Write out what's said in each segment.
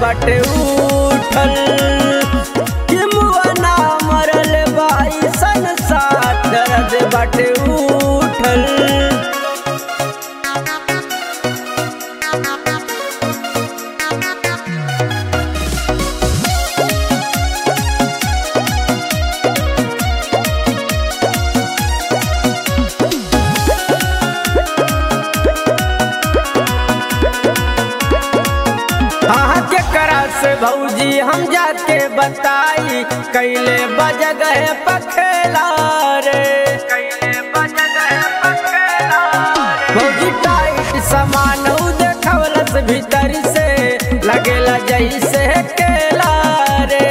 बाटे उठल कि मुआना मरल बाई संसार दर्द बाटे उठल हाँ केकरा से भौजी हम जाके बताई कैले बजगह पखेला रे कैले बजगह पखेला भौजी टाइट सामान उ देखवलस भीतर से लगेला जैसे केला रे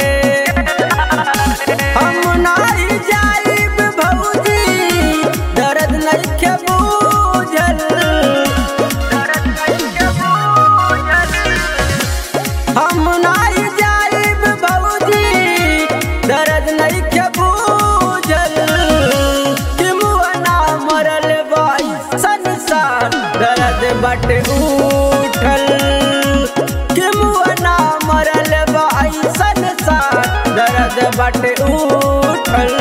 हम नाई जाइब भौजी दर्द नइखे बूझल दर्द नइखे बूझल हम नाई जाइब भौजी दर्द नइखे बूझल कि मुअना मरल बाई संसार दर्द बटे उठल कि मुअना मरल बाई संसार दर्द बटे उठल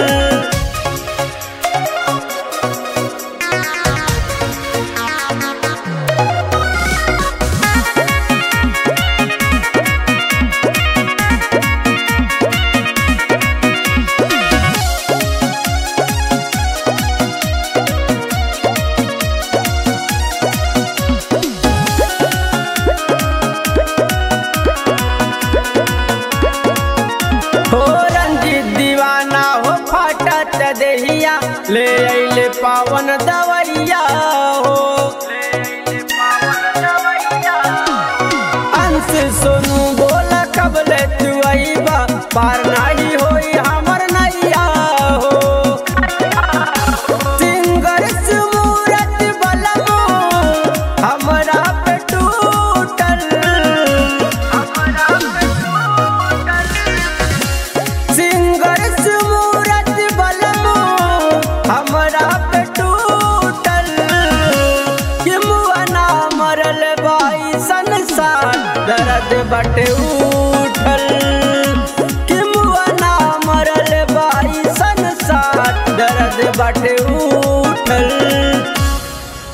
हो रंजीत दीवाना हो फाटत देहिया ले अइले पावन दवैया हो अंश सोनू बोला कबले तू अइबा पार नाही होई हमर नैया हो सिंगर सुमूरत बलमो हमरा पे टूटल हमरा पे टूटल सिंगर सुमूरत बलमो हमरा पे टूटल कि मुअना मरल बाई संसार दर्द बटे ऊ